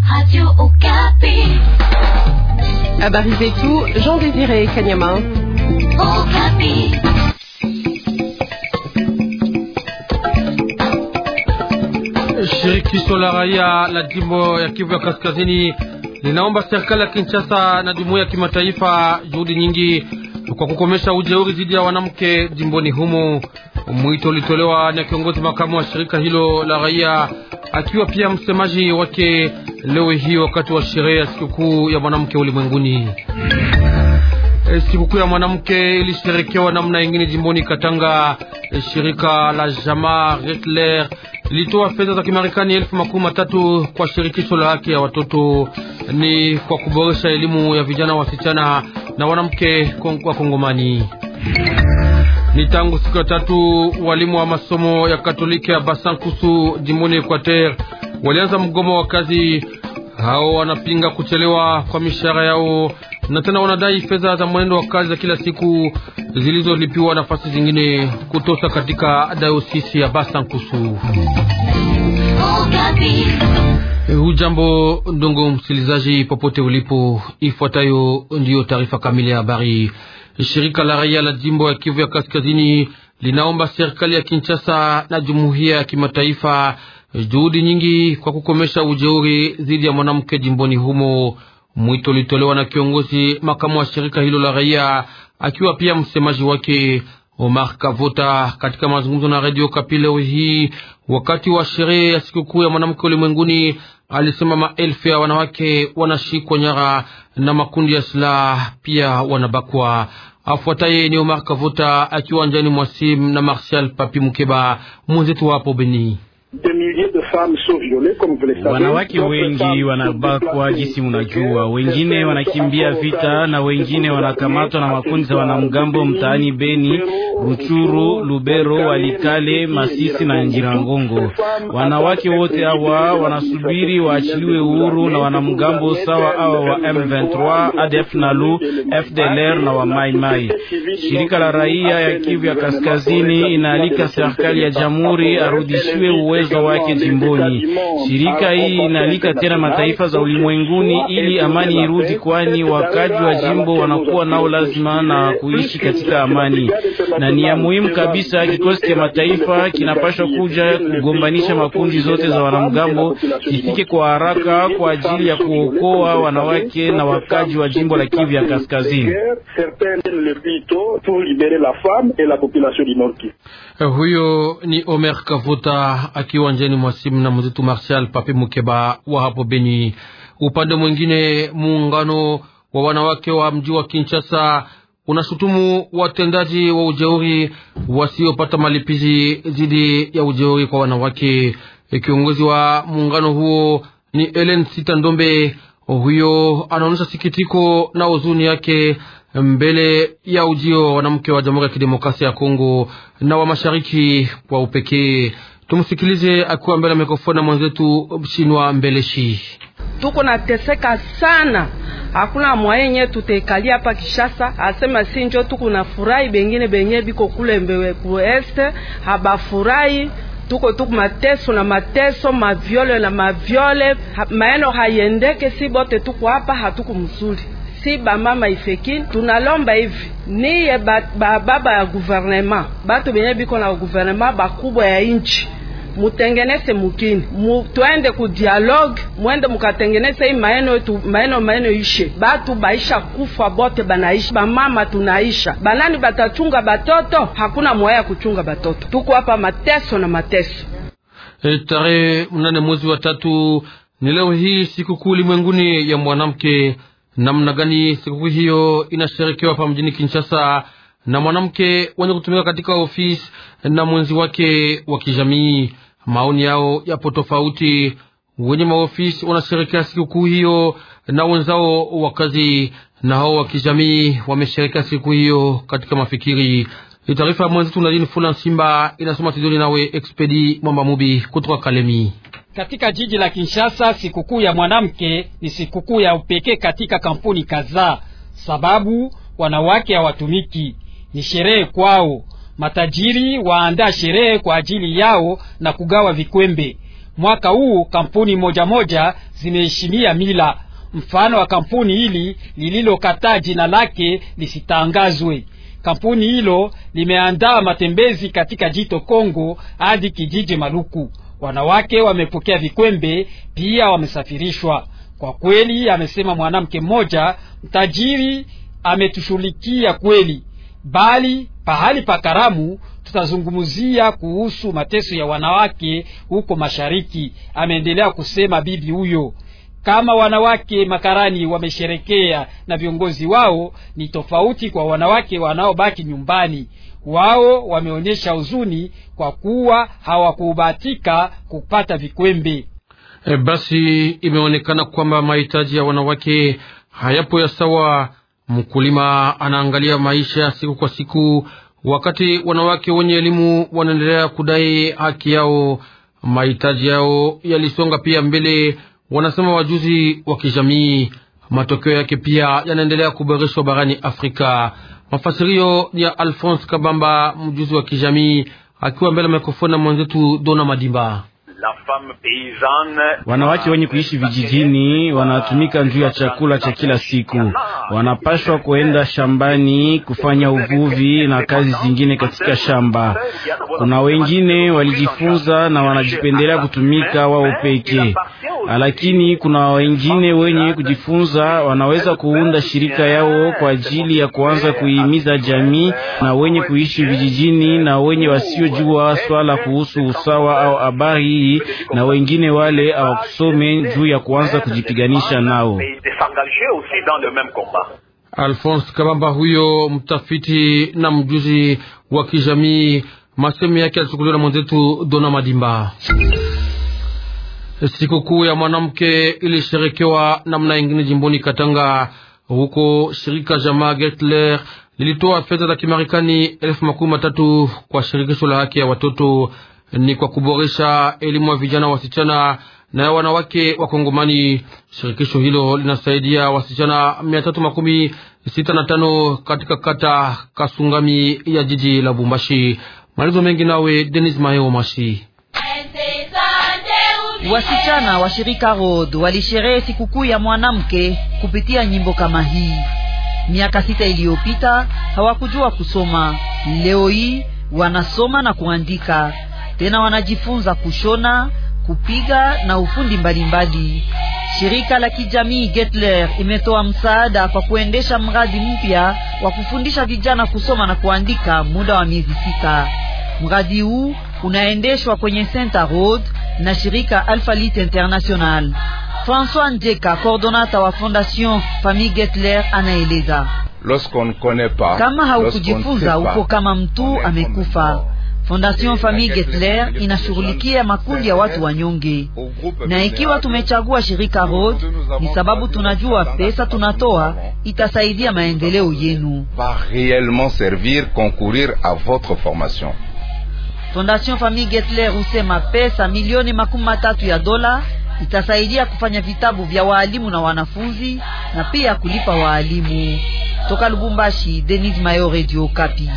Radio Okapi. Habari zetu Jean Désiré Kanyama. Okapi. Shirikisho la raia la jimbo ya Kivu ya Kaskazini linaomba serikali ya Kinshasa na jumuiya ya kimataifa juhudi nyingi kwa kukomesha ujeuri dhidi ya wanamke jimboni humo. Mwito ulitolewa na kiongozi makamu wa shirika hilo la raia akiwa pia msemaji wake leo hii wakati wa sherehe ya sikukuu ya mwanamke ulimwenguni. E, sikukuu ya mwanamke ilisherekewa namna ingine jimboni Katanga. E, shirika la jamaa Retler lilitoa fedha za Kimarekani elfu makumi matatu kwa shirikisho la haki ya watoto, ni kwa kuboresha elimu ya vijana wasichana na wanamke wa Kongomani. Ni tangu siku ya tatu walimu wa masomo ya Katoliki ya Basankusu jimboni Equateur walianza mgomo wa kazi. Hao wanapinga kuchelewa kwa mishahara yao na tena wanadai fedha za mwenendo wa kazi za kila siku zilizolipiwa nafasi zingine kutosha katika dayosisi ya Basankusu. Hujambo ndongo msikilizaji, popote ulipo, ifuatayo ndiyo taarifa kamili ya habari. Shirika la raia la jimbo ya Kivu ya Kaskazini linaomba serikali ya Kinshasa na jumuiya ya kimataifa juhudi nyingi kwa kukomesha ujeuri dhidi ya mwanamke jimboni humo. Mwito ulitolewa na kiongozi makamu wa shirika hilo la raia akiwa pia msemaji wake Omar Kavota katika mazungumzo na Radio Kapi leo hii wakati wa sherehe ya sikukuu ya mwanamke ulimwenguni, alisema maelfu ya wanawake wanashikwa nyara na makundi ya silaha, pia wanabakwa. Afuataye ni Omar Kavota akiwa njani mwasim na Martial Papi Mukeba mwenzetu wapo Beni. Wanawake wengi wanabakwa, jinsi munajua, wengine wanakimbia vita na wengine wanakamatwa na makundi za wanamgambo mtaani Beni, Ruchuru, Lubero, Walikale, Masisi na Njirangongo. Wanawake wote hawa wanasubiri waachiliwe uhuru na wanamgambo sawa hawa wa M23, ADF Nalu, FDLR na wa Mai Mai. Shirika la raia ya Kivu ya Kaskazini inaalika serikali ya jamhuri arudishiwe uwezo wake jimboni. Shirika hii inaalika tena mataifa za ulimwenguni ili amani irudi, kwani wakaji wa jimbo wanakuwa nao lazima na kuishi katika amani, na ni ya muhimu kabisa. Kikosi cha mataifa kinapaswa kuja kugombanisha makundi zote za wanamgambo, kifike kwa haraka kwa ajili ya kuokoa wanawake na wakaji wa jimbo la Kivu ya Kaskazini. Huyo ni Omer Kavuta akiwa njeni mwasimu na mwenzetu Martial Papi Mukeba wa hapo Beni. Upande mwingine, muungano wa wanawake wa mji wa Kinshasa unashutumu watendaji wa ujeuri wasiopata malipizi dhidi ya ujeuri kwa wanawake. Kiongozi wa muungano huo ni Ellen Sita Ndombe. Huyo anaonyesha sikitiko na huzuni yake mbele ya ujio wa wanamke wa Jamhuri ya Kidemokrasia ya Kongo na wa mashariki kwa upekee. Tumsikilize akiwa mbele ya mikrofoni na mwenzetu Shinwa Mbeleshi. Tuko nateseka sana, hakuna mwayenye tutekalia hapa Kishasa, asema si njo tuko na furahi, bengine benye biko kule mbewe ku este habafurahi tuko tuku mateso na mateso mavyole na mavyole ha, maeno hayendeke, si bote tuko hapa hatuku mzuri si bamama ifeki tunalomba hivi niye bababa ba ya guvernema batu benye biko na guvernema bakubwa ya inchi mutengenese mukini mu, twende ku dialogue mwende mukatengenese hii maeno yetu maeno maeno ishe batu baisha kufa bote banaishi bamama tunaisha banani batachunga batoto hakuna mwaya ya kuchunga batoto tuko hapa mateso na mateso e, tarehe mnane mwezi wa tatu ni leo hii sikukuu ulimwenguni ya mwanamke namna gani sikukuu hiyo inasherekewa hapa mjini Kinshasa na mwanamke wenye kutumika katika ofisi na mwenzi wake wa kijamii. Maoni yao yapo tofauti. Wenye maofisi wanasherekea sikukuu hiyo na wenzao wa kazi, na hao wa kijamii wamesherekea sikukuu hiyo katika mafikiri. Taarifa ya mwenzetu Nadine Fula Simba inasoma Tidoni nawe Expedi Mwamba Mubi kutoka Kalemi. Katika jiji la Kinshasa, sikukuu ya mwanamke ni sikukuu ya upekee katika kampuni kadhaa, sababu wanawake hawatumiki, ni sherehe kwao. Matajiri waandaa sherehe kwa ajili yao na kugawa vikwembe. Mwaka huu kampuni moja moja zimeheshimia mila. Mfano wa kampuni hili lililokataa jina lake lisitangazwe. Kampuni hilo limeandaa matembezi katika jito Kongo hadi kijiji Maluku. Wanawake wamepokea vikwembe, pia wamesafirishwa. Kwa kweli, amesema mwanamke mmoja, mtajiri ametushughulikia kweli, bali pahali pa karamu tutazungumzia kuhusu mateso ya wanawake huko mashariki, ameendelea kusema bibi huyo. Kama wanawake makarani wamesherekea na viongozi wao, ni tofauti kwa wanawake wanaobaki nyumbani. Wao wameonyesha huzuni kwa kuwa hawakubahatika kupata vikwembe. E, basi imeonekana kwamba mahitaji ya wanawake hayapo ya sawa. Mkulima anaangalia maisha siku kwa siku, wakati wanawake wenye elimu wanaendelea kudai haki yao. Mahitaji yao yalisonga pia mbele, wanasema wajuzi wa kijamii. Matokeo yake pia yanaendelea kuboreshwa barani Afrika. Mafasirio ya Alphonse Kabamba, mjuzi wa kijamii, akiwa mbele ya mikrofoni na mwenzetu Dona Madimba. Wanawake wenye kuishi vijijini wanatumika juu ya chakula cha kila siku, wanapashwa kuenda shambani kufanya uvuvi na kazi zingine katika shamba. Kuna wengine walijifunza na wanajipendelea kutumika wao pekee, lakini kuna wengine wenye kujifunza wanaweza kuunda shirika yao kwa ajili ya kuanza kuhimiza jamii na wenye kuishi vijijini na wenye wasiojua swala kuhusu usawa au habari hii na wengine wale hawakusome juu ya kuanza kujipiganisha nao. Alphonse Kabamba huyo mtafiti na mjuzi wa kijamii, masemo yake alichukuliwa na mwenzetu Dona Madimba. Sikukuu ya mwanamke ilisherekewa namna ingine jimboni Katanga. Huko shirika jamaa Getler lilitoa fedha za Kimarekani elfu makumi matatu kwa shirikisho la haki ya watoto ni kwa kuboresha elimu ya vijana wasichana na ya wanawake wa Kongomani. Shirikisho hilo linasaidia wasichana mia tatu makumi sita na tano katika kata Kasungami ya jiji la Bumbashi. Malizo mengi nawe Denis Maheo Mashi. Wasichana wa shirika Road walisherehe sikukuu ya mwanamke kupitia nyimbo kama hii. Miaka sita iliyopita hawakujua kusoma, leo hii wanasoma na kuandika tena wanajifunza kushona, kupiga na ufundi mbalimbali mbali. Shirika la kijamii Getler imetoa msaada kwa kuendesha mradi mpya wa kufundisha vijana kusoma na kuandika muda wa miezi sita. Mradi huu unaendeshwa kwenye Center Road na shirika Alpha Lit International. François Njeka, coordonata wa Fondation Famille Getler, anaeleza kama haukujifunza uko kama mtu amekufa. Fondation Famille Getler inashughulikia makundi ya watu wanyonge, na ikiwa tumechagua shirika Road ni sababu tunajua pesa tunatoa itasaidia maendeleo yenu. Fondation Famille Getler husema pesa milioni makumi matatu ya dola itasaidia kufanya vitabu vya waalimu na wanafunzi na pia kulipa waalimu. Toka Lubumbashi, Denis Mayo, Radio Kapi.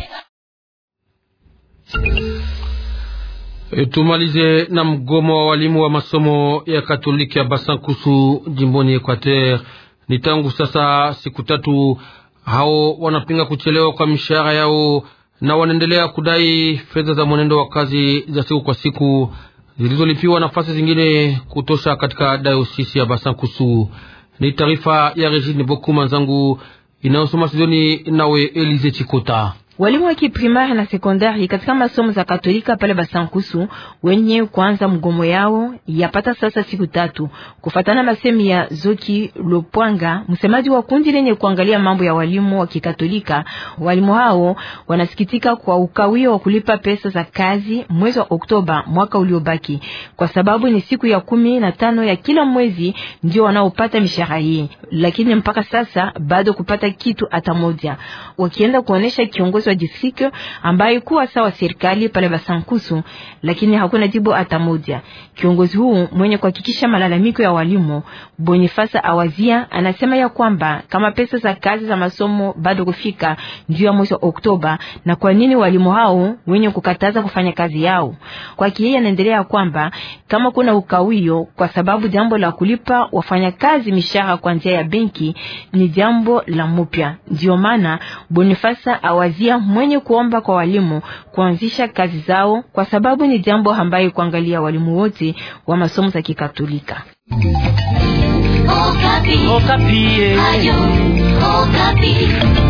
E, tumalize na mgomo wa walimu wa masomo ya Katoliki ya Basankusu jimboni Equateur. Ni tangu sasa siku tatu, hao wanapinga kuchelewa kwa mishahara yao na wanaendelea kudai fedha za mwenendo wa kazi za siku kwa siku zilizolipiwa nafasi zingine kutosha katika dayosisi ya Basankusu. Ni taarifa ya Regine Bokuma zangu inayosoma Sidoni nawe Elize Chikota. Walimu wa kiprimari na sekondari katika masomo za Katolika pale Basankusu wenye kuanza mgomo yao yapata sasa siku tatu, kufatana masemi ya Zoki Lopwanga, msemaji wa kundi lenye kuangalia mambo ya walimu wa Kikatolika. Walimu hao wanasikitika kwa ukawio wa kulipa pesa za kazi mwezi wa Oktoba mwaka uliobaki, kwa sababu ni siku ya kumi na tano ya kila mwezi ndio wanaopata mishahara hii, lakini mpaka sasa bado kupata kitu hata moja. Wakienda kuonesha kiongozi wa district ambaye kuwa sawa serikali pale Basankusu, lakini hakuna jibu hata moja. Kiongozi huu mwenye kuhakikisha malalamiko ya walimu Bonifasa Awazia anasema ya kwamba kama pesa za kazi za masomo bado kufika ndio ya mwezi wa Oktoba, na kwa nini walimu hao wenye kukataza kufanya kazi yao? Kwa yeye anaendelea kwamba kama kuna ukawio, kwa sababu jambo la kulipa wafanyakazi mishahara kwa njia ya benki ni jambo la mupya. Ndio maana Bonifasa Awazia mwenye kuomba kwa walimu kuanzisha kazi zao, kwa sababu ni jambo ambayo kuangalia walimu wote wa masomo za Kikatolika. Okapi. Okapi. Ayo, Okapi.